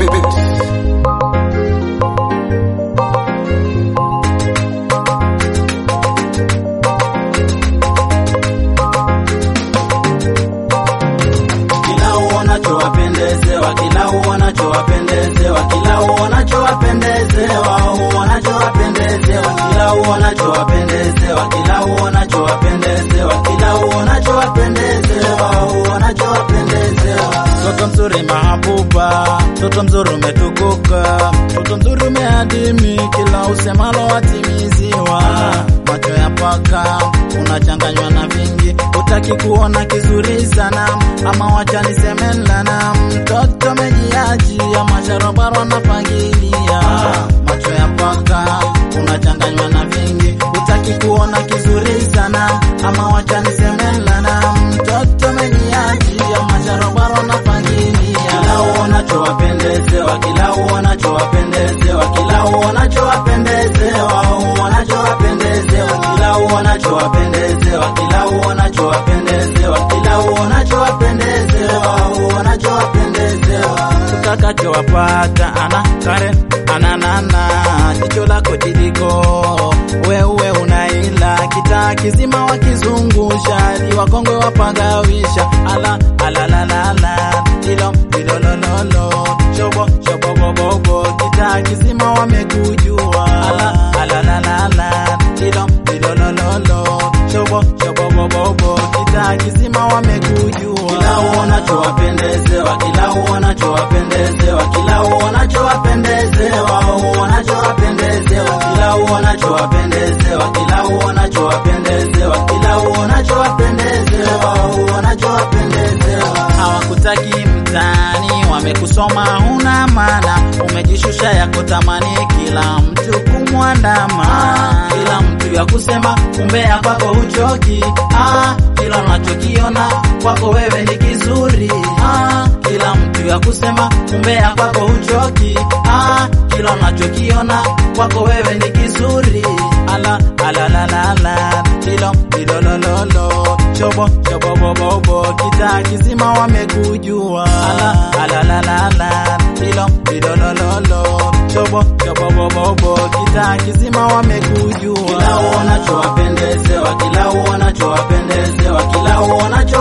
kila uonacho wapendezewa, kila uonacho wapendezewa, kila uonacho wapendezewa, uonacho wapendezewa, kila uonacho wapendezewa, kila uonacho wapendezewa, kila uonacho wapendezewa, uonacho wapendezewa. Mtoto mzuri mahabuba, mtoto mzuri umetukuka, mtoto mzuri umeadimi, kila usemalo watimiziwa. Macho ya paka unachanganywa na vingi, utaki kuona kizuri sana, ama wacha niseme lana. Mtoto mejiaji ama sharobaro anapangilia, macho ya paka unachanganywa na vingi, utaki kuona kizuri sana, ama wacha niseme lana. Mtoto mejiaji ama sharobaro anapangilia, kila uonacho wapendezewa, kila uonacho wapendezewa, kila uonacho wapendezewa, uonacho wapendezewa, kila uonacho wapendezewa, kila uonacho wapendezewa, kila uonacho wapendezewa, uonacho wapendezewa. Utakacho wapata ana Karen ana nana, jicho lako jidiko, wewe unaila kitaa kizima wakizungusha, hadi wakongwe wapagawisha, ala ala la la la, ilo ilo lo lo lo, shobo shobo bo bo bo, kitaa kizima wamekujua, ala ala la la la, ilo ilo lo lo lo, shobo shobo bo bo bo, kitaa kizima wamekujua. Kila uonacho wapendezewa, kila uonacho wapendezewa, kila uonacho wapendezewa, uonacho wapendezewa, kila uonacho wapendezewa, kila uonacho wapendezewa, kila uonacho wapendezewa, uonacho wapendezewa. Hawakutaki mtaani, wamekusoma huna maana, umejishusha yako tamani, kila mtu kumwandama, kila mtu ya kusema umbea kwako huchoki, ah, kila unachokiona kwako wewe ni kizuri, ah, kila mtu ya kusema umbea kwako huchoki, ah, kila unachokiona kwako wewe ni kizuri, ala ala la la la, ilo ilo lo lo lo, chobo chobo bo bo bo, kitaa kizima wamekujua, ala ala la la la, ilo ilo lo lo lo, chobo chobo bo bo bo, kitaa kizima wamekujua, kila uonacho wapendezewa, kila uonacho wapendezewa, kila uonacho